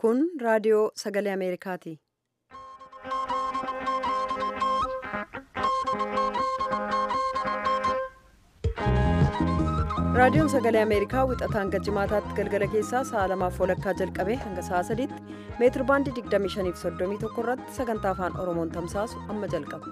Kun raadiyoo sagalee Ameerikaati. Raadiyoon sagalee Ameerikaa wixataa hanga jimaataatti galgala keessaa sa'a lamaaf walakkaa jalqabee hanga sa'a sadiitti meetir baandii 2531 irratti sagantaa afaan Oromoon tamsaasu amma jalqaba.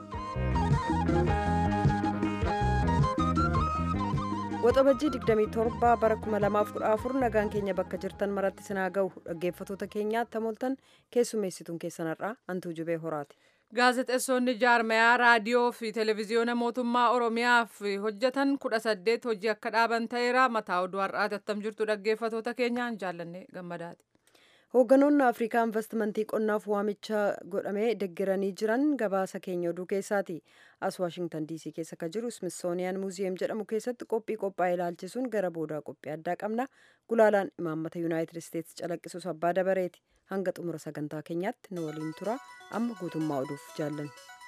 Waxabajjii 27 bara 2014 nagaan keenya bakka jirtan maratti sinaa ga'u dhaggeeffatoota keenyaatti hamoltan keessummeessituun keessanarraa Antuu Jubee Horaati. Gaazexeessonni jaarmayaa raadiyoo fi televezyiyoona mootummaa Oromiyaaf hojjetan kudha saddeet hojii akka dhaaban ta'eera mataa oduu har'aati attam jirtu dhaggeeffatoota keenyaan jaallanne gammadaati. Hoogganoonni Afrikaa investimentii qonnaaf waamicha godhamee deeggaranii jiran gabaasa keenya oduu keessaati. As Waashingtan DC keessa kan jiru Smithsonian Muuziyam jedhamu keessatti qophii qophaa'e ilaalchisuun gara boodaa qophii addaa qabna. Gulaalaan imaammata Yuunaayitid Isteetsi calaqqisus abbaa dabareeti. Hanga xumura sagantaa keenyaatti nu waliin tura. Amma guutummaa oduuf jaallanne.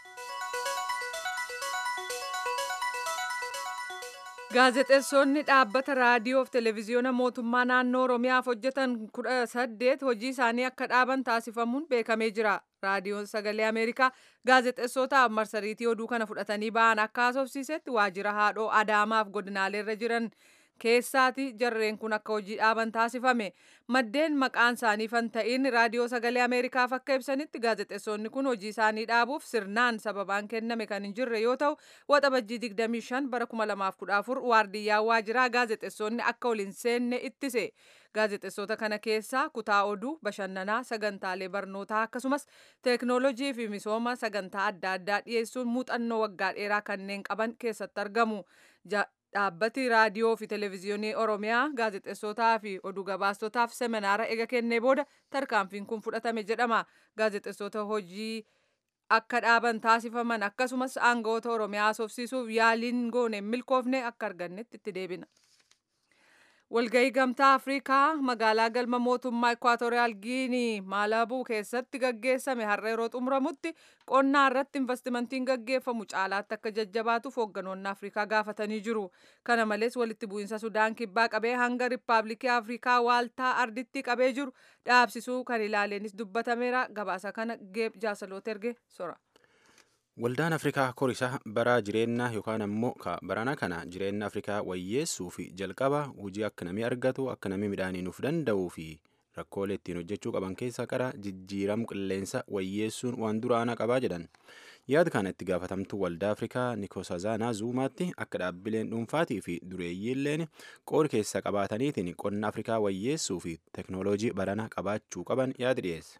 Gaazexeessonni dhaabbata raadiyoo fi televezyiyoona mootummaa naannoo Oromiyaaf hojjetan kudha saddeet hojii isaanii akka dhaaban taasifamuun beekamee jira. Raadiyoon sagalee Ameerikaa gaazexeessootaaf marsariitii oduu kana fudhatanii ba'an akka haasofsiisetti waajjira haadhoo Adaamaaf godinaaleerra jiran keessaati jarreen kun akka hojii dhaaban taasifame maddeen maqaan isaanii fan ta'in raadiyoo sagalee ameerikaaf akka ibsanitti gaazexeessonni kun hojii isaanii dhaabuuf sirnaan sababaan kenname kan hin jirre yoo ta'u waxabajjii 25 bara 2014 waardiyyaa waajiraa gaazexeessonni akka ol hin seenne ittise gaazexeessota kana keessaa kutaa oduu bashannanaa sagantaalee barnootaa akkasumas teeknoolojii fi misooma sagantaa adda addaa dhiyeessuun muuxannoo waggaa dheeraa kanneen qaban keessatti argamu dhaabbati raadiyoo fi televezyiyoonii oromiyaa gaazexeessotaa fi oduu gabaastotaaf seminaara ega kennee booda tarkaanfiin kun fudhatame jedhama gaazexeessota hojii akka dhaaban taasifaman akkasumas aangawoota oromiyaa haasofsiisuuf yaaliin goone milkoofne akka argannetti itti deebina. walgahii gamtaa afrikaa magaalaa galma mootummaa ekwaatooriyaal giinii maalabuu keessatti gaggeessame har'a yeroo xumuramutti qonnaa irratti investimentiin gaggeeffamu caalaatti akka jajjabaatuuf hoogganoonni afrikaa gaafatanii jiru kana malees walitti bu'iinsa sudaan kibbaa qabee hanga riippaabilikii afrikaa waaltaa arditti qabee jiru dhaabsisuu kan ilaaleenis dubbatameera gabaasa kana geeb jaasaloot erge sora. Waldaan Afrikaa korisaa bara jireenyaa yookaan ammoo barana kana jireenya Afrikaa wayyeessuu fi jalqaba hojii akka namni argatu akka namni midhaanii nuuf danda'uu fi rakkoolee ittiin hojjechuu qaban keessaa qara jijjiiramu qilleensa wayyeessuun waan duraanaa qabaa jedhan. Yaada kana itti gaafatamtuu waldaa Afrikaa Nikosazanaa Zuumaatti akka dhaabbileen dhuunfaatii fi dureeyyiilleen qoodi keessa qabaataniitiin qonna Afrikaa wayyeessuu fi teknooloojii barana qabaachuu qaban yaada dhiyeesse.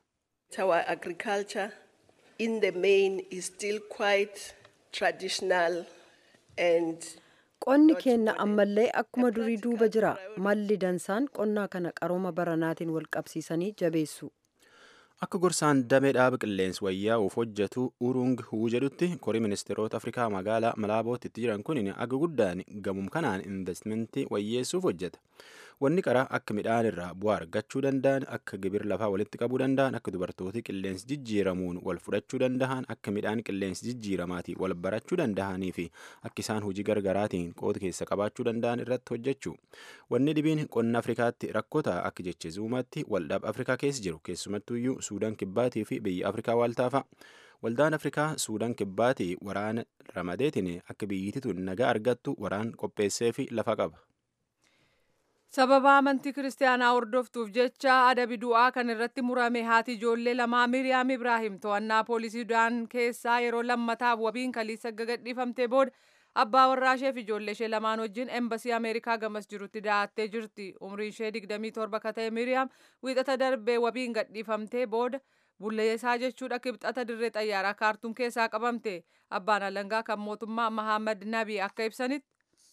in the main is still quite traditional and Qonni keenya ammallee akkuma durii duuba jira. Malli dansaan qonnaa kana qarooma baranaatiin wal qabsiisanii jabeessu. Akka gorsaan damee dhaaba qilleensa wayyaa'uuf hojjetu Urung Huu jedhutti korii ministeerota Afrikaa magaalaa Malaabootti itti jiran kun aga guddaan gamum kanaan investimentii wayyeessuuf hojjeta. Wanni qaraa akka midhaan irraa bu'aa argachuu danda'an, akka gibir lafaa walitti qabuu danda'an, akka dubartooti qilleensi jijjiiramuun wal fudhachuu danda'an, akka midhaan qilleensi jijjiiramaatii wal barachuu danda'anii fi akka isaan hojii gargaraatiin qooda keessa qabaachuu danda'an irratti hojjechuu. Wanni dhibiin qonna Afrikaatti rakkota akka jecha zuumatti waldhaab Afrikaa keessa jiru keessumattuyyuu Suudaan kibbaatii fi biyya Afrikaa waaltaafa. Waldaan Afrikaa Suudaan kibbaatii waraana ramadeetiin akka biyyittii tun nagaa argattu waraan qopheessee fi lafa qaba. sababa amantii kiristaanaa hordoftuuf jecha adabi du'aa kan irratti murame haati ijoollee lamaa miriyaam ibraahim to'annaa poolisii sudaan keessaa yeroo lammataaf wabiin kaliisa gadhiifamtee booda abbaa warraa ishee fi ijoollee ishee lamaan wajjin embasii ameerikaa gamas jirutti da'attee jirti umrii ishee 27 ka ta'e miriyaam wiixata darbee wabiin gadhiifamtee booda bulleessaa jechuudha kibxata dirree xayyaaraa kaartuum keessaa qabamte abbaan alangaa kan mootummaa mahammad nabii akka ibsanitti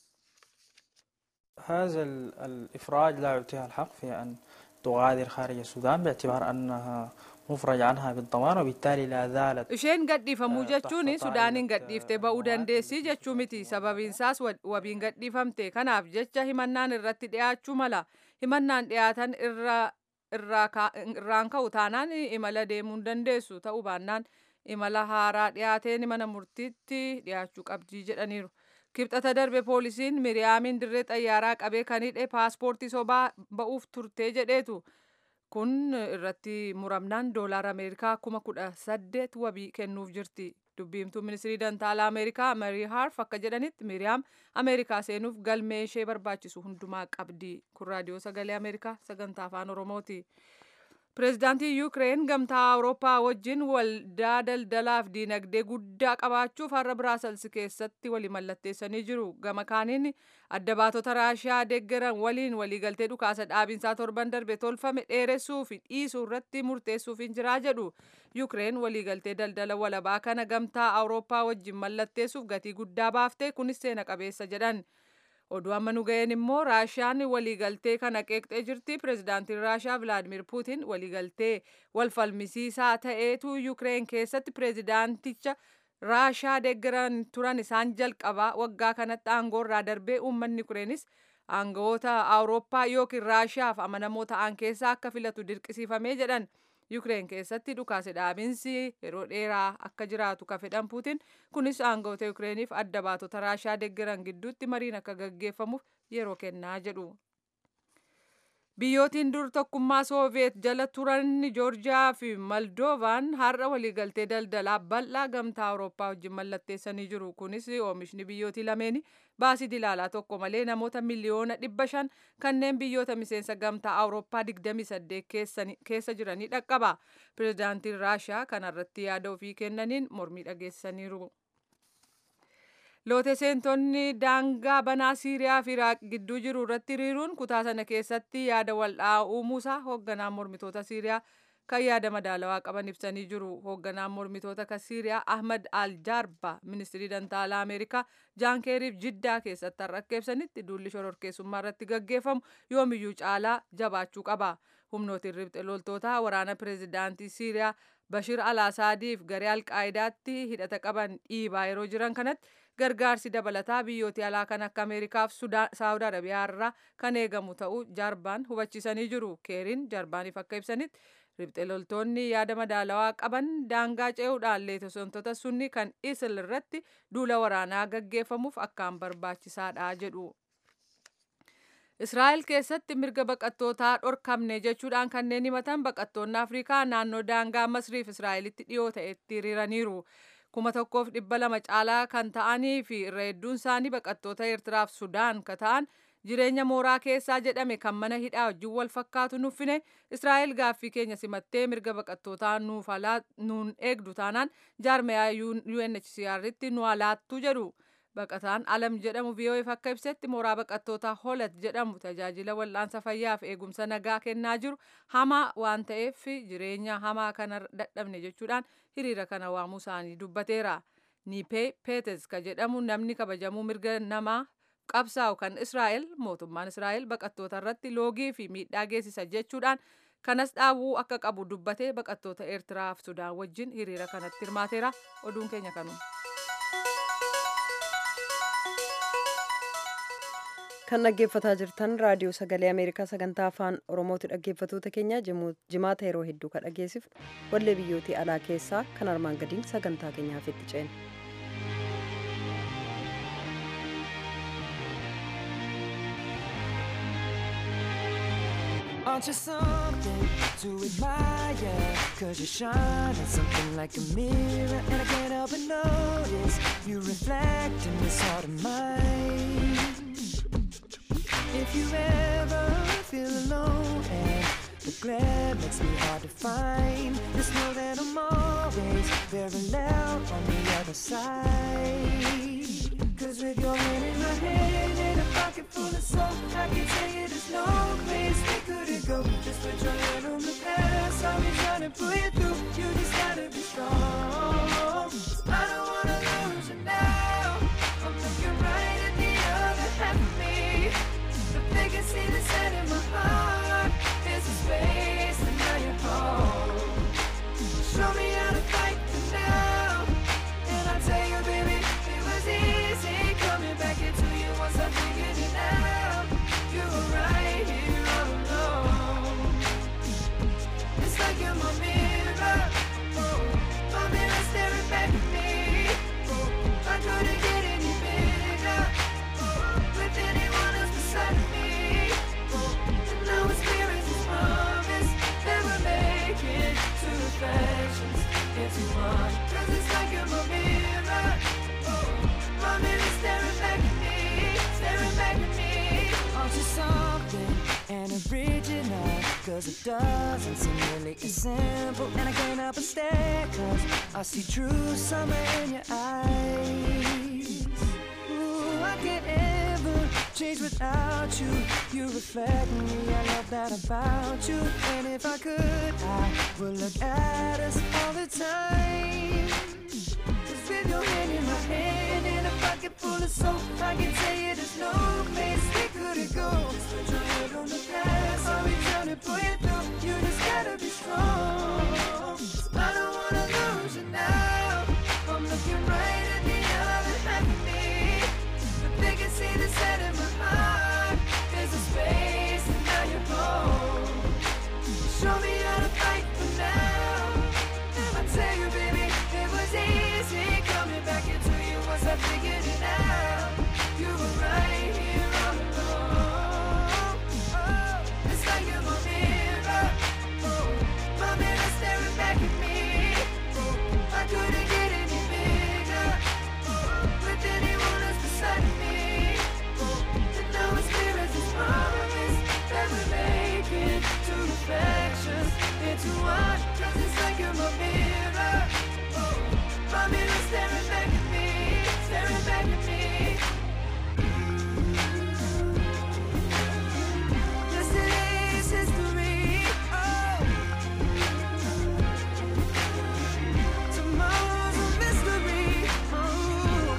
هذا الإفراج لا يعطيها الحق في أن تغادر خارج السودان باعتبار أنها مفرج عنها بالضمان وبالتالي لا زالت isheen gadhiifamuu jechuun sudaaniin gadhiiftee ba'uu dandeessi jechuu miti sababiinsaas wabiin gadhiifamte kanaaf jecha himannaan irratti dhiyaachuu mala himannaan dhiyaatan irraan ka'u taanaan imala deemuu hin dandeessu ta'uu baannaan imala haaraa dhiyaateen mana murtiitti dhiyaachuu qabdii jedhaniiru. kibxata darbe poolisiin miriyaamin dirree xayyaaraa qabee kan hidhe paaspoortii sobaa ba'uuf turtee jedheetu kun irratti muramnaan doolaara ameerikaa kuma kudha saddeet wabii kennuuf jirti dubbiimtuu ministirii dantaalaa ameerikaa marii harf akka jedhanitti miriyaam ameerikaa seenuuf galmee ishee barbaachisu hundumaa qabdi kun raadiyoo sagalee ameerikaa sagantaa afaan oromooti. pireezidaantii yuukireen gamtaa awurooppaa wajjin waldaa daldalaaf diinagdee guddaa qabaachuuf har'a biraasels keessatti walii mallatteessanii jiru gama kaaniin adda baatota raashiyaa deeggaran waliin waliigaltee dhukaasa dhaabinsaa torban darbe tolfame dheeressuu fi dhiisuu irratti murteessuuf hin jiraa jedhu yuukireen waliigaltee daldala walabaa kana gamtaa awurooppaa wajjin mallatteessuuf gatii guddaa baaftee kunis seena qabeessa jedhan. oduu amma nu ga'een immoo raashiyaan waliigaltee kana qeeqxee jirti pireezidaantiin raashiyaa vilaadimir puutin waliigaltee wal falmisiisaa ta'eetu yuukireen keessatti pireezidaanticha raashiyaa deeggaran turan isaan jalqabaa waggaa kanatti aangoorraa darbee uummanni yuukireenis aangawoota awurooppaa yookiin raashiyaaf amanamoo ta'an keessaa akka filatu dirqisiifamee jedhan yuukireen keessatti dhukaase dhaabinsi yeroo dheeraa akka jiraatu ka fedhan puutin kunis aangawoota yuukireeniif adda baatota raashiyaa deeggaran gidduutti mariin akka gaggeeffamuuf yeroo kennaa jedhu. Biyyootiin dur tokkummaa Sooviyeet jala turan Joorjiyaa fi Moldoovaan har'a waliigaltee daldalaa bal'aa gamtaa Awurooppaa wajjin mallatteessanii jiru. Kunis oomishni biyyootii lameeni baasii dilaalaa tokko malee namoota miliyoona dhibba shan kanneen biyyoota miseensa gamtaa Awurooppaa 28 keessa jiranii dhaqqaba. Pireezidaantiin Raashiyaa kanarratti yaada ofii kennaniin mormii dhageessaniiru. Loote seentonni daangaa banaa Siiriyaa fi Iraaq gidduu jiru irratti hiriiruun kutaa sana keessatti yaada wal'aa uumuusaa hoogganaan mormitoota Siiriyaa kan yaada madaalawaa qaban ibsanii jiru. Hoogganaan mormitoota kan Siiriyaa Ahmad Al-Jaarba ministirii dantaalaa Ameerikaa Jaan Keeriif Jiddaa keessatti har'a akka ibsanitti duulli shororkeessummaa irratti gaggeeffamu yoomiyyuu caalaa jabaachuu qaba. Humnootiin ribxe loltootaa waraana pireezidaantii Siiriyaa Bashir al-Asaadiif garee al-Qaayidaatti hidhata qaban dhiibaa yeroo jiran kanatti gargaarsi dabalataa biyyoota alaa kan akka Ameerikaaf Saawud Arabiyaa irraa kan eegamu ta'uu Jaarbaan hubachiisanii jiru. Keeriin Jaarbaaniif akka ibsanitti ribxe loltoonni yaada madaalawaa qaban daangaa ce'uudhaan leetosontoota sunni kan isil irratti duula waraanaa gaggeeffamuuf akkaan barbaachisaadha jedhu. Israa'el keessatti mirga baqattootaa dhorkamne jechuudhaan kanneen himatan baqattoonni Afrikaa naannoo daangaa Masriif Israa'elitti dhiyoo ta'etti hiriiraniiru. kuma tokkoof dhibba lama caalaa kan ta'anii fi irra hedduun isaanii baqattoota Eertiraaf Sudaan ka ta'an jireenya mooraa keessaa jedhame kan mana hidhaa wajjin wal fakkaatu nuffine Israa'el gaaffii keenya simattee mirga baqattootaa nuuf nuun eegdu taanaan jaarmayaa UNHCR'tti nu alaattu jedhu. Baqataan alam jedhamu VOF akka ibsetti mooraa baqattootaa holat jedhamu tajaajila wal'aansa fayyaaf eegumsa nagaa kennaa jiru hamaa waan ta'eef jireenya hamaa kana dadhabne jechuudhaan hiriira kana waamuu isaanii dubbateera. Niipee Peetes ka jedhamu namni kabajamuu mirga namaa qabsaa'u kan Israa'el mootummaan Israa'el baqattoota irratti loogii fi miidhaa geessisa jechuudhaan kanas dhaabuu akka qabu dubbatee baqattoota Eertiraa fi Sudaan wajjin hiriira kanatti hirmaateera oduun keenya kanuma. kan dhaggeeffataa jirtan raadiyoo sagalee ameerikaa sagantaa afaan oromooti dhaggeeffatoota keenya jimaata yeroo hedduu kan dhageessifnu wallee biyyootii alaa keessaa kan armaan gadiin sagantaa keenyaaf itti ceena. Aren't you something to admire? Cause you shine at something like a mirror And I can't help but notice You reflect in this heart of mine If you ever feel alone and the glare makes me hard to find Just know that I'm always very loud on the other side Cause with your hand in my hand and a pocket full of soap I can tell you there's no place we couldn't go Just put your hand on the past I'll be trying to pull you through You just gotta be strong I don't wanna lose you now I'm looking right at the other half of me But they can see the set in my heart There's a space and now you're home Show me how to fight for now And I'll tell you baby It was easy coming back into you Once I figured it out You were right here Cause it doesn't seem really as simple. And I can't help but stare, cause I see true summer in your eyes. Ooh, I can't ever change without you. You reflect me, I love that about you. And if I could, I would look at us all the time. Cause with your hand in my hand and a pocket full of soap, I can tell you there's no place we couldn't go. Just put your head on the past, I'll be trying to pull you through. You just gotta be strong. 'Cause I don't wanna lose you now. I'm looking right at the other half of me. But they can see the set in my heart. There's a space and now you're home. Show me how to fight for now. I tell you, baby, it was easy coming back into you once I figured it out. You were right here all along. Oh, it's like you're my mirror. Oh, my mirror staring back at me. Oh, I couldn't get any bigger. Oh, with anyone else beside me. Oh, and now it's clear as this promise that we're making two reflections into one. Cause it's like you're my mirror. Oh, my mirror staring back at me, staring back at me. Yesterday's history. Oh, tomorrow's a mystery. Oh.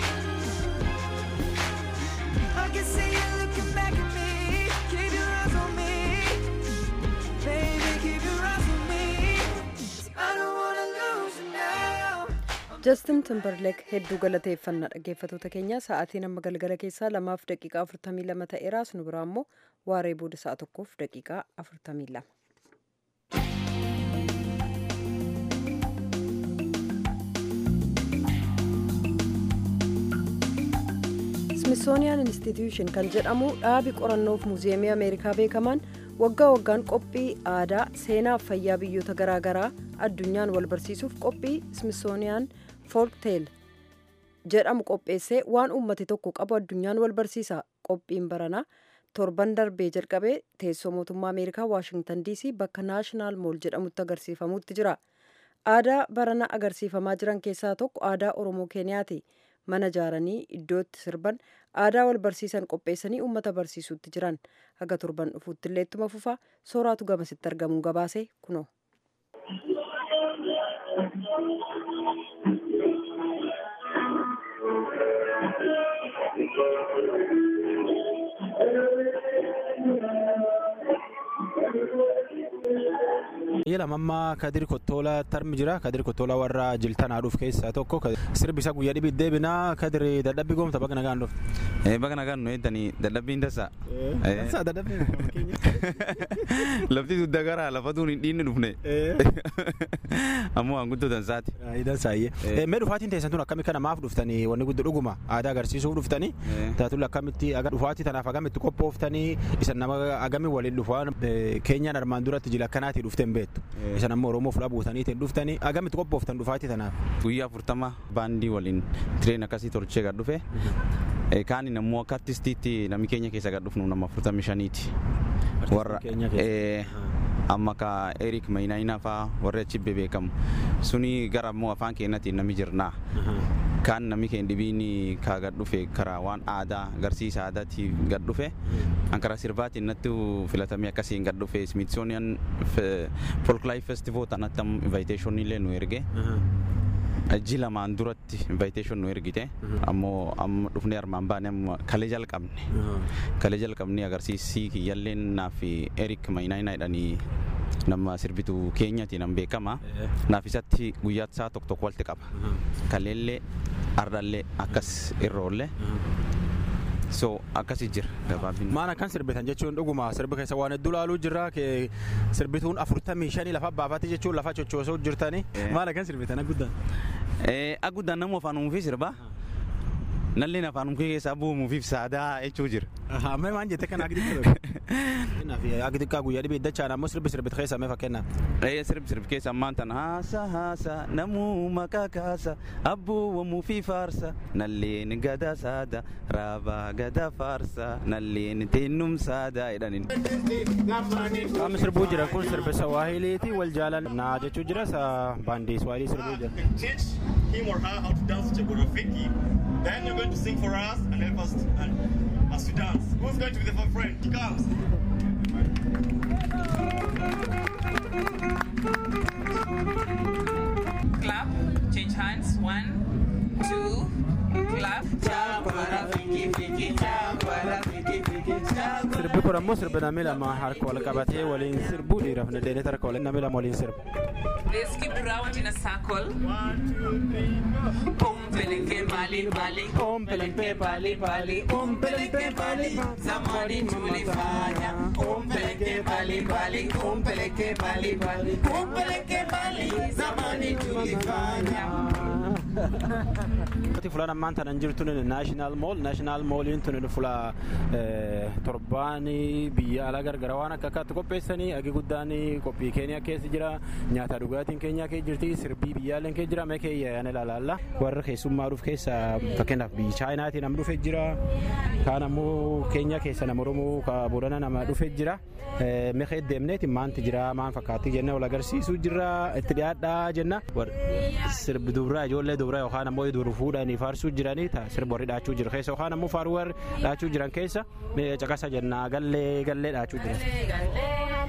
I can see you looking back at me. Keep your eyes on me. Baby, keep your eyes on me. 'Cause I don't wanna lose you now. Justin Timberlake hedduu galateeffannaa dhaggeeffatoota keenya sa'aatiin amma galgala keessaa lamaaf daqiiqaa afurtamii lama ta'eera nu biraa immoo waaree booda sa'a tokkoof daqiiqaa afurtamii lama. Smithsonian Institution kan jedhamu dhaabi qorannoof muuziyeemii Ameerikaa beekamaan waggaa waggaan qophii aadaa seenaa fi fayyaa biyyoota garaagaraa addunyaan wal barsiisuuf qophii Smithsonian Folktale jedhamu qopheessee waan uummati tokko qabu addunyaan wal barsiisa qophiin baranaa torban darbee jalqabee teessoo mootummaa Ameerikaa Waashingtan DC bakka naashinaal mool jedhamutti agarsiifamutti jira. Aadaa barana agarsiifamaa jiran keessaa tokko aadaa Oromoo Keeniyaati. Mana ijaaranii iddootti sirban aadaa wal barsiisan qopheessanii uummata barsiisutti jiran haga torban dhufuutti illee ittuma fufaa sooraatu gamasitti argamuun gabaase kunoo. Ila mammaa Kadir Kottoola tarmi jira. Kadir Kottoola warra jiltanaa dhuuf keessaa tokko. Sirbi isa guyyaa dhibii deebinaa Kadir dadhabbii goomta bakka nagaan dhuuf. Bakka nagaan nu eeddanii dadhabbiin tasaa. Tasaa dadhabbii Lafti dugda garaa lafatuun hin dhiinni dhufne. Ammoo waan guddoo dansaati. Idan saayyee. Mee dhufaatiin teessan tun akkamitti namaaf dhuftanii wanni guddoo dhuguma aadaa agarsiisuuf dhuftanii taatuun akkamitti dhufaatii tanaaf agamitti qophooftanii isan nama agami waliin dhufaan keenyaan armaan duratti jila akkanaatii dhufteen beektu. Isan ammoo Oromoof dhabuutaniitiin dhuftanii agamitti qophooftan dhufaatii tanaaf. Guyyaa afurtama baandii waliin tireen akkasii tolchee gad dhufe. Kaanin ammoo akka artistiitti namni keenya keessa gad dhufnu nama afurtamii shaniiti. Warra amma ka Erik Mayinaayinaa faa warri achi beekamu suni gara ammoo afaan keenyatiin nami jirnaa. Kaan namni keenya dhibiin ka gad dhufe karaa waan aadaa agarsiisa aadaatiif gad dhufe ankara sirbaatiin natti filatamee akkasiin gad dhufe Smithsonian Folklife Festival tanatti invitation illee nu erge. Ji lamaan duratti invitation nu ergite ammoo amma dhufnee armaan baane amma kalee jalqabne kalee jalqabne agarsiisii kiyyalleen naaf Erik Mayinaayinaa jedhanii nama sirbitu keenyati nan beekama naaf isatti guyyaa isaa tokko tokko walitti qaba kaleellee ardallee akkas irroollee so akkasi jira gabaabin Maan akkan sirbitan jechuun dhuguma sirbi keessa waan hedduu laaluu jirra sirbituun afurtamii shanii lafa baafatti jechuun lafa cochoosoo jirtanii maal akkan sirbitan agguddan. Aguddaan nama afaan uumuufi sirba nalleen afaanum kee keessaa bu'umuufiif saadaa jechuu jira. Amma waan jette kan agdi ture. Agdi kaa guyyaa dhibee dachaan ammoo sirbi sirbit keessa mee fakkeenyaaf. Ee sirbi sirbi keessa ammaan tan haasa haasa namuu maqaa kaasa abbuuwamuufi faarsa nalleen gada saada raabaa gada faarsa nalleen teennum saada jedhaniin. Qaamni sirbuu jira kun sirbi Sawaahiliiti wal jaalan naa jechuu jira baandii Sawaahilii sirbuu jira. Teach him or her how to dance Chagodo Fiki. Then you're going to sing for us and help us and, as we dance. Who's going to be the first friend? He comes. clap, change hands. One, two, clap. Sirbi kun ammoo sirbi namni lama harka wal qabatee waliin sirbuu dhiiraaf nadeenet harka waliin namni lama waliin sirbu. Let's keep round in a circle. Umpeleke bali bali, umpeleke bali bali, umpeleke bali. Zamani tulifanya. Umpeleke bali bali, umpeleke bali bali, umpeleke bali. Zamani tulifanya. Ati fulaan ammaan tanan jirtu naashinaal mool naashinaal mooliin tun fula torbaanii biyya alaa gargara waan akka akkaatti qopheessanii agi guddaan qophii keenya keessa jira nyaata dhugaatiin keenya keessa jirti sirbii biyyaaleen keessa jira mee keeyya yaana ilaalaalla warra keessummaa dhuuf keessa fakkeenyaaf biyyi chaayinaatii nama dhufe jira kaan ammoo keenya keessa nama oromoo ka boodana nama dhufe jira mee deemneeti maanti jira maan fakkaatti jenna wal agarsiisuu jira itti dhiyaadhaa jenna sirbi dubraa ijoollee dubraa yookaan ammoo dur fuudhanii faarsuu jiranii sirba warri dhaachuu jiru keessa yookaan ammoo faaruu warri dhaachuu jiran keessa caqasa jennaa gallee gallee dhaachuu jiran.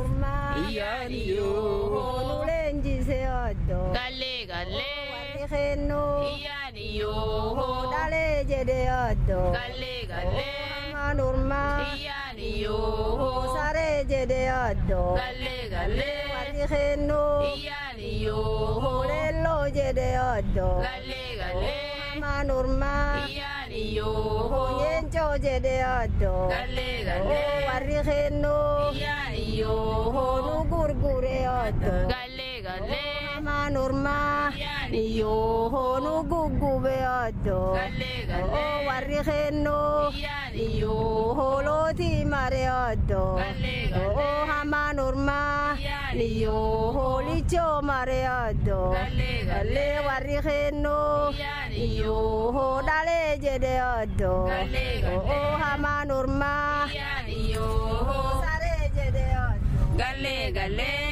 Galee galee warri kennuu iyyaaniyoo dhalee jedhee oddoo galee galee manurmaa iyyaaniyoo saree jedhee oddoo galee galee warri kennuu iyyaaniyoo leelloo jedhee oddoo galee galee manurmaa iyyaaniyoo yeencoo jedhee oddoo galee galee warri kennuu iyyaaniyoo nu gurguree oddoo galee galee manurmaa iyyaaniyoo nu guggubee oddoo galee galee warri kennuu iyyaaniyoo lootii maree oddoo galee galee hamanurmaa iyyaaniyoo lichoo maree oddoo galee galee warri kennuu iyyaaniyoo dhalee jedhee oddoo galee galee hamanurmaa iyyaaniyoo saree jedhee oddoo galee galee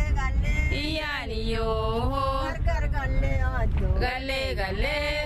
iyyaaniyoo gargar gallee oddoo galee galee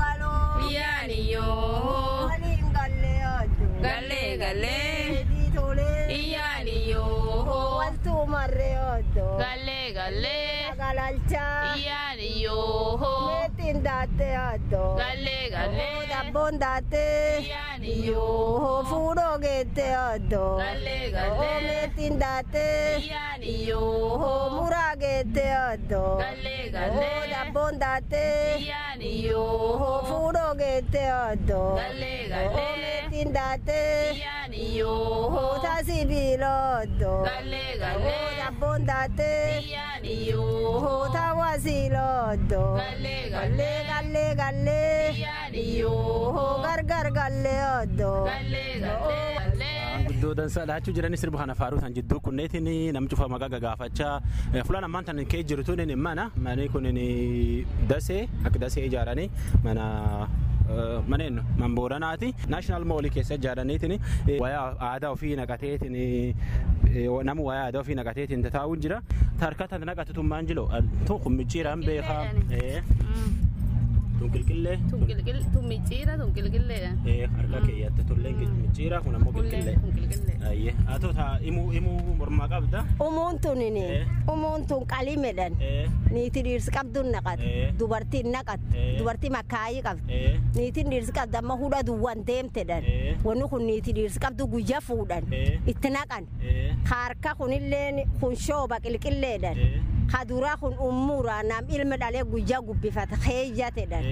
iyyaaniyoo waliin gallee oddoo galee galee iyyaaniyoo waltuu marree oddoo galee galee galalchaa iyyaaniyoo meettiin daattee oddoo galee galee dabboon daattee iyyaaniyoo fuudhoo geettee oddoo galee galee meettiin daattee iyyaaniyoo muraa geettee oddoo galee galee dabboon daattee iyyaaniyoo fuudhoo geettee oddoo galee galee meettiin daattee iyyaaniyoo taasii biilooddoo galee galee dabboon daattee iyyaaniyoo taawwasiilooddoo galee galee galee galee iyyaaniyoo gargar galee oddoo galee galee Guddoo dansaa dhaachuu jiranii sirba kana faaruu tan jidduu kunneetiin nam cufa maqaa gagaafachaa fulaan ammaan tan kee jiru tun mana manni kun dasee akka dasee ijaaranii mana maneen man booranaati naashinaal moolii keessa ijaaraniitiin wayaa aadaa ofii naqateetiin nama wayaa aadaa ofii naqateetiin taa'uun jira tarkata naqatu tummaan jilo tun kun micciiraan beekaa. Tunkilqillee. Tummicciira tunkilqilleedha. Harka keeyyatte tulleen micciira kun ammoo qilqillee. Ayyee haa ta'u taa imuu imuu mormaa qabda. Umuun tunini umuun tun qalimedhan niiti dhiirsi qabduun naqat dubartiin naqat dubartii makkaayii qabdi niitiin dhiirsi qabdu amma hudha duwwan deemtedhan wanni kun niiti dhiirsi qabdu guyya fuudhan itti naqan harka kunilleen kun shooba qilqilleedhan kaduraa kun ummuura nam ilma dhalee guyyaa gubbifata keeyyatedhan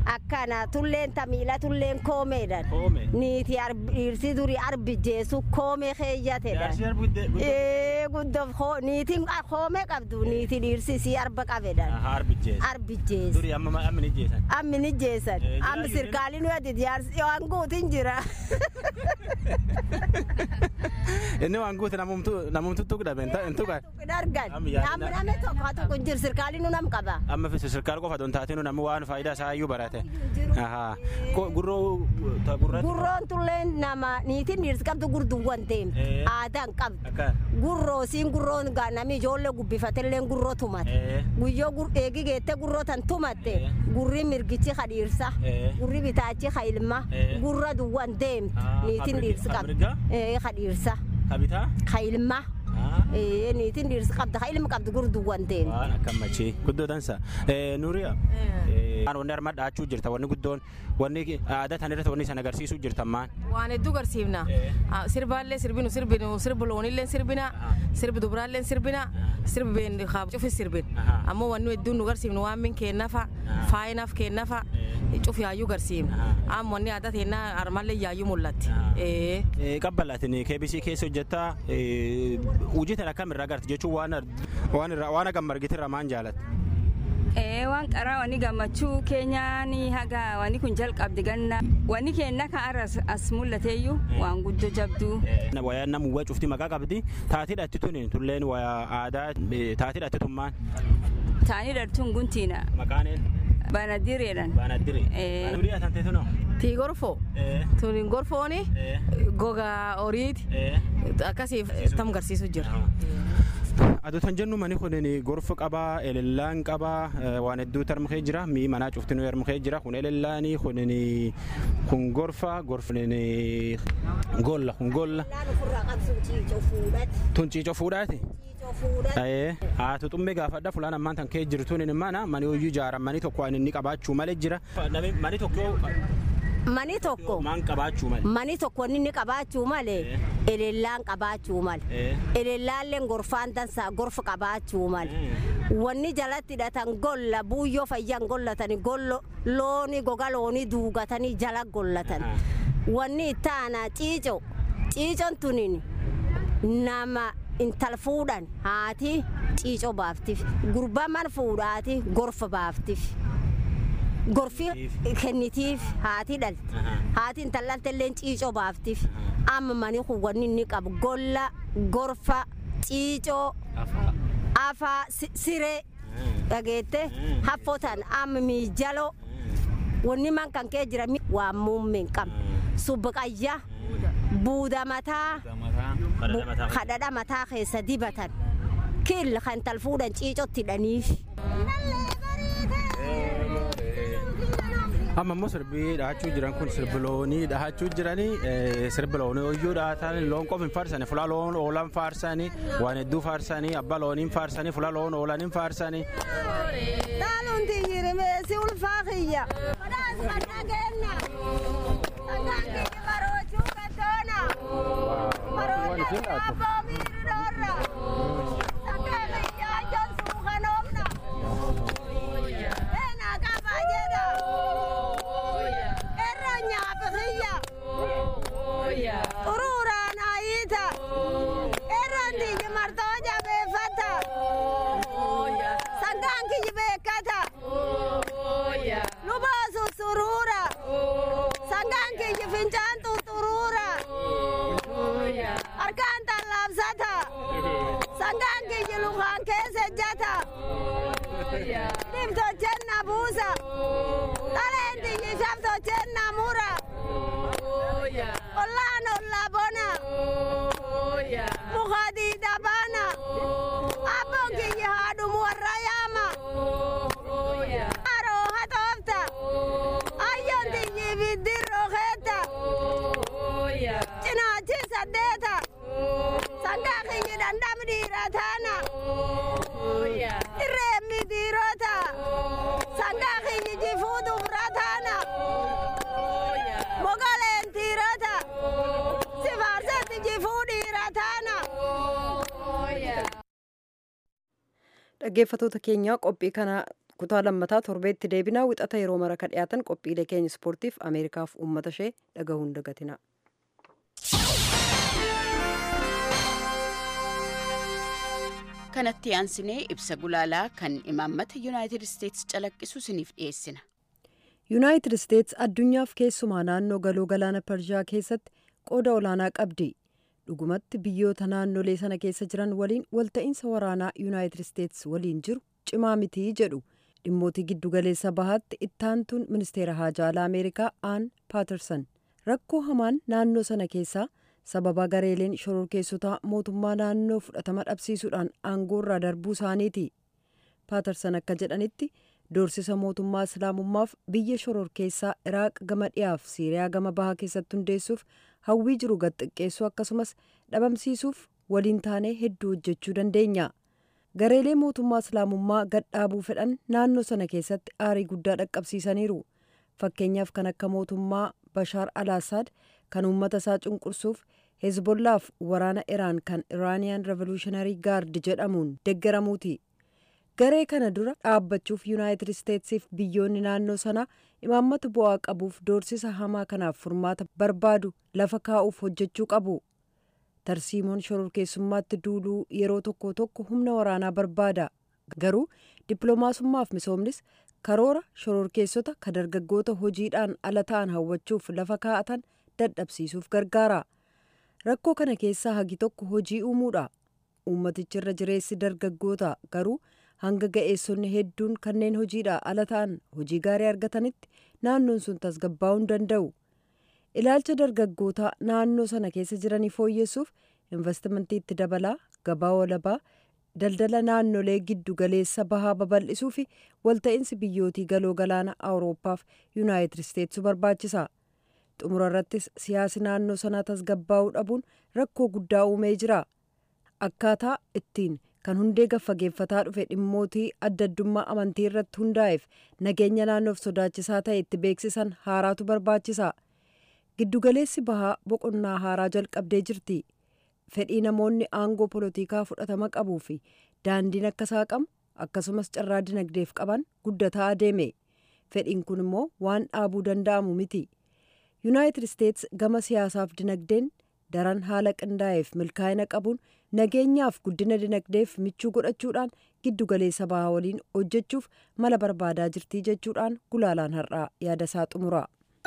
akkana tulleen tamiila tulleen koomeedhan niiti dhiirsi duri arbijjeessu koomee keeyyatedhan guddof niitiin koomee qabdu niiti dhiirsi isii arba qabedhan arbijjeessu ammin ijjeessan amma sirkaaliin wadid waan guutin jira inni waan guute namumtu tuqdame intuqa dargan namni name tokko tokko jir sirkaaliin nu nam qaba amma sirkaal qofa don taatinu namni waan faayidaa isaa iyyuu barate gurroo gurroon tulleen nama niitiin dhiirsi qabdu gurduwwan deemte aadaan qabdu gurroo siin gurroon gaa nami ijoollee gubbifatelleen gurroo tumate guyyoo eegi geette gurroo tan tumatte gurri mirgichi ka dhiirsa gurri bitaachi ka ilma gurra duwwan deemte niitiin dhiirsi qabdu ka dhiirsa ka ilma niitiin dhiirsi qabda ka ilma qabdu gurduwwan deemte waan akkamachii guddoo dansa nuuriya wanni arma dhaachuu jirta wanni guddoon wanni aadaa tan irratti wanni san agarsiisuu jirta maan waan hedduu garsiifna sirbaallee sirbinu sirbinu sirbi loonillee sirbina sirbi dubraallee sirbina sirbi been cufi sirbin ammoo wanni hedduun nu garsiifnu waan min kennafa faayinaaf kennafa cufi yaayyuu garsiifna amma wanni aadaa teennaa armallee yaayyuu mul'atti. qabbalatin KBC keessa hojjetta hojii tan akkam irraa agarti jechuun waan hagam margitirra maan jaalatte. waan qaraa wani gammachuu keenyaan haga wani kun jalqabdi ganna wani keenna ka aras as mul'ateeyyu waan guddoo jabduu. Wayaan nama uwwa cufti maqaa qabdi taatee dhatti tuni tulleen aadaa taatee dhatti tummaan. Taanii dhartuun guntiina. Maqaan een. Baanaddireedhan. Baanaddire. Nurii atantee tunoo. Tii gorfoo. Tuniin gorfooni gogaa horiiti akkasiif tam garsiisu jira. Aduu tan jennu mani kun gorfa qabaa, elellaan qabaa, waan hedduu tarmukee jira, mii manaa cuftinuu yarmukee jira, kun elellaanii, kun kun gorfa, gorfa golla, kun golla. Tun ciicoo fuudhaati. Haatu xummee gaafadha fulaan ammaan tan kee jirtuun mana mani hoyyuu ijaaran mani tokko waan inni qabaachuu malee jira. Mani tokko Mani tokko maan qabaachuu malee. mani tokko inni qabaachuu malee elellaan qabaachuu malee elellaalleen gorfaan dansaa gorfa qabaachuu malee wanni jalatti hidhatan golla buuyyoo fayyan gollatani gollo looni goga loonii duugatanii jala gollatan wanni ittaana ciico ciicon tunin nama intal fuudhan haati ciico baaftif gurbaa man fuudhaati gorfa baaftif. gorfi kennitiif haati dhalte haati intallalta illee ciicoo baaftiif amma mani kun wanni inni qabu golla gorfa ciicoo afaa siree dhageette haffotan amma miijalo wanni man kan kee jira waan muummeen qabu subbaqayya buuda mataa kadhadha mataa keessa dibatan kill kan tal fuudhan ciicotti hidhaniif. amma immoo sirbii dhahachuu jiran kun sirbi loonii dhahachuu jiranii sirbi loonii hoyyuu dhahatan loon qofa hin faarsani fula loon oolan faarsani waan hedduu faarsanii abba looniin faarsanii fula loon oolaniin faarsanii. Taaluun tiyyiri meesii ulfaa kiyya. Ururaan ayita. Irraan tiyyi martoo jabeeffata. Sangaan kiyyi beekata. Lubaa sussuruura. Sangaan kiyyi fincaan tutturuura. Harkaan tallaabsata. Sangaan kiyyi lukaan keessa ejjata. Dhibtochenna buusa. Dhaleen tiyyi shaftochenna mura. Ollaan ollaa bona. Mukadii dhabana. Abboon kiyyi haadhumu warra yaama. Haroo hatoofta. Ayyoon tiyyi biddirroo keetta. Cinaachi saddeeta. Sangaa kiyyi dandham dhiira taana. Irreemmi dhiirota. Sangaa kiyyi jifuu dubra taana. Mogoleen dhiirota. Sifaarsetti jifuu dhiira taana. Dhaggeeffatoota keenya qophii kana kutaa lammataa torbeetti deebinaa wixata yeroo mara ka dhiyaatan qophiilee keenya ispoortiif ameerikaaf uummata ishee dhagahuun dagatina. kanatti aansinee ibsa gulaalaa kan imaammata yuunaayitid isteetsi calaqqisu isiniif dhiyeessina. yuunaayitid isteets addunyaaf keessumaa naannoo galoo galaana pershiyaa keessatti qooda olaanaa qabdi dhugumatti biyyoota naannolee sana keessa jiran waliin walta'iinsa waraanaa yuunaayitid isteets waliin jiru cimaa mitii jedhu dhimmootii giddugaleessa bahaatti ittaantuun ministeera haajaa alaa ameerikaa aan paatersan rakkoo hamaan naannoo sana keessaa sababa gareeleen shororkeessotaa mootummaa naannoo fudhatama dhabsiisuudhaan aangoorraa darbuu isaaniiti paatersan akka jedhanitti doorsisa mootummaa islaamummaaf biyya shororkeessaa iraaq gama dhiyaaf siiriyaa gama bahaa keessatti hundeessuuf hawwii jiru gad xiqqeessuu akkasumas dhabamsiisuuf waliin taanee hedduu hojjechuu dandeenya gareelee mootummaa islaamummaa gad dhaabuu fedhan naannoo sana keessatti aarii guddaa dhaqqabsiisaniiru fakkeenyaaf kan akka mootummaa bashaar al-assaad kan uummata isaa cunqursuuf hezbollaaf waraana iraan kan iraaniyaan revolutionarii gaard jedhamuun deeggaramuuti garee kana dura dhaabbachuuf yuunaayitid isteetsiif biyyoonni naannoo sanaa imaammata bu'aa qabuuf doorsisa hamaa kanaaf furmaata barbaadu lafa kaa'uuf hojjechuu qabu tarsiimoon shororkeessummaatti duuluu yeroo tokko tokko humna waraanaa barbaada garuu dippiloomaasummaaf misoomnis karoora shororkeessota ka dargaggoota hojiidhaan ala ta'an hawwachuuf lafa kaa'atan dadhabsiisuuf gargaara rakkoo kana keessaa hagi tokko hojii uumuudha uummatichi irra jireessi dargaggoota garuu hanga ga'eessonni hedduun kanneen hojiidhaa ala ta'an hojii gaarii argatanitti naannoon sun tasgabbaa'uu hin danda'u ilaalcha dargaggootaa naannoo sana keessa jiranii fooyyessuuf investimentii itti dabalaa gabaa walabaa daldala naannolee giddu galeessa bahaa babal'isuu fi walta'iinsi biyyootii galoo galaana awurooppaaf yuunaayitid isteetsu barbaachisa xumura irrattis siyaasi naannoo sanaa tasgabbaa'uu dhabuun rakkoo guddaa uumee jira akkaataa ittiin kan hundee gaffageeffataa dhufe dhimmootii adda addummaa amantii irratti hundaa'eef nageenya naannoof sodaachisaa ta'e itti beeksisan haaraatu barbaachisa giddugaleessi bahaa boqonnaa haaraa jalqabdee jirti fedhii namoonni aangoo polotikaa fudhatama qabuu fi daandiin akka saaqamu akkasumas carraa dinagdeef qaban guddataa adeeme fedhiin kun immoo waan dhaabuu danda'amu miti yuunaayitid isteets gama siyaasaaf dinagdeen daran haala qindaa'eef milkaa'ina qabuun nageenyaaf guddina dinagdeef michuu godhachuudhaan giddugaleessa bahaa waliin hojjechuuf mala barbaadaa jirtii jechuudhaan gulaalaan har'aa yaadasaa xumura.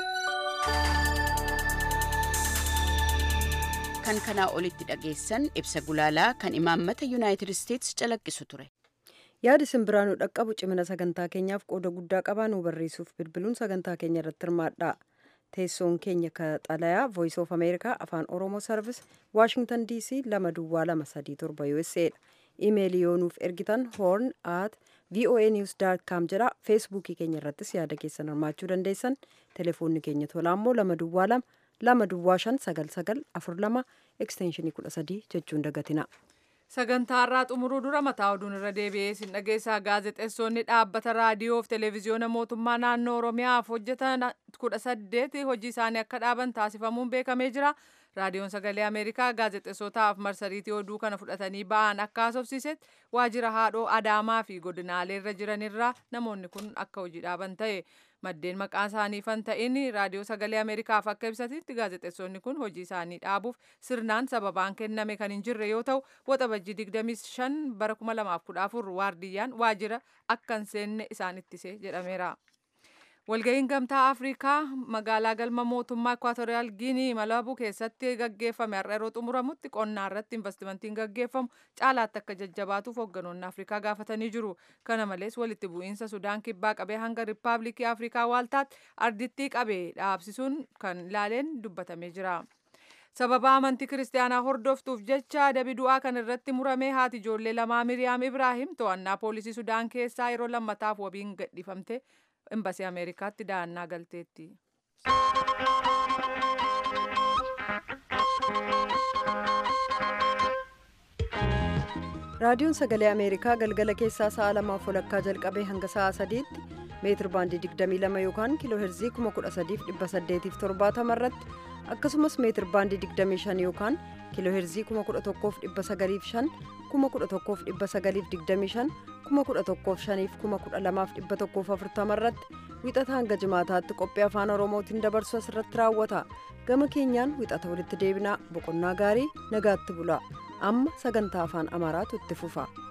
kan kanaa olitti dhageessan ibsa gulaalaa kan imaammata yuunaayitid isteetsi calaqqisu ture. yaadi simbiraa nu dhaqqabu cimina sagantaa keenyaaf qooda guddaa qabaa nu barreessuuf bilbiluun sagantaa keenya irratti hirmaadha teessoon keenya ka xalayaa voice of america afaan oromoo sarvis waashingtan dc lama duwwaa lama sadii torba usa dha imeelii yoo nuuf ergitan horn at voa news com jedha feesbuukii keenya irrattis yaada keessan hirmaachuu dandeessan telefoonni keenya tolaa immoo lama duwwaa lama lama duwwaa shan sagal sagal afur lama ekstenshinii kudha sadii jechuun dagatina. sagantaa irraa xumuruu dura mataa oduun irra deebi'ee sin dhageessaa gaazexeessonni dhaabbata raadiyoo fi televezyiyoona mootummaa naannoo oromiyaaf hojjetan kudha saddeet hojii isaanii akka dhaaban taasifamuun beekamee jira raadiyoon sagalee ameerikaa gaazexeessotaaf marsariitii oduu kana fudhatanii ba'an akka haasofsiisetti waajjira haadhoo adaamaa fi godinaalee irra jiranirraa namoonni kun akka hojii dhaaban ta'e maddeen maqaan isaanii fan ta'in raadiyoo sagalee ameerikaaf akka ibsatitti gaazexeessonni kun hojii isaanii dhaabuuf sirnaan sababaan kenname kan hin jirre yoo ta'u waxabajjii 25 bara 2014 waardiyyaan waajjira akka hin seenne isaan ittise jedhameera. walga'iin gamtaa afrikaa magaalaa galma mootummaa ekwaatooriyaal giinii malabuu keessatti gaggeeffame har'a yeroo xumuramutti qonnaa irratti investimentiin gaggeeffamu caalaatti akka jajjabaatuuf hoogganoonni afrikaa gaafatanii jiru kana malees walitti bu'iinsa sudaan kibbaa qabee hanga riippaabilikii afrikaa waaltaatti ardittii qabee dhaabsisuun kan ilaaleen dubbatamee jira. sababa amantii kiristaanaa hordoftuuf jecha adabi du'aa kan irratti murame haati ijoollee lamaa miriyaam ibraahim to'annaa poolisii sudaan keessaa yeroo lammataaf wabiin gadhiifamte embasii ameerikaatti da'annaa galteetti. raadiyoon sagalee ameerikaa galgala keessaa sa'a lamaaf walakkaa jalqabee hanga sa'a sadiitti meetir baandii 22 yookaan kiiloo heerzii 13870 irratti akkasumas meetir baandii 25 yookaan kiiloo heerzii 11,905 11,925 kuma kudha tokkoof shaniif kuma kudha lamaaf dhibba tokkoof afurtama irratti wixata hanga jimaataatti qophii afaan oromootiin dabarsu asirratti raawwata gama keenyaan wixata walitti deebinaa boqonnaa gaarii nagaatti bulaa amma sagantaa afaan amaaraatu itti fufa.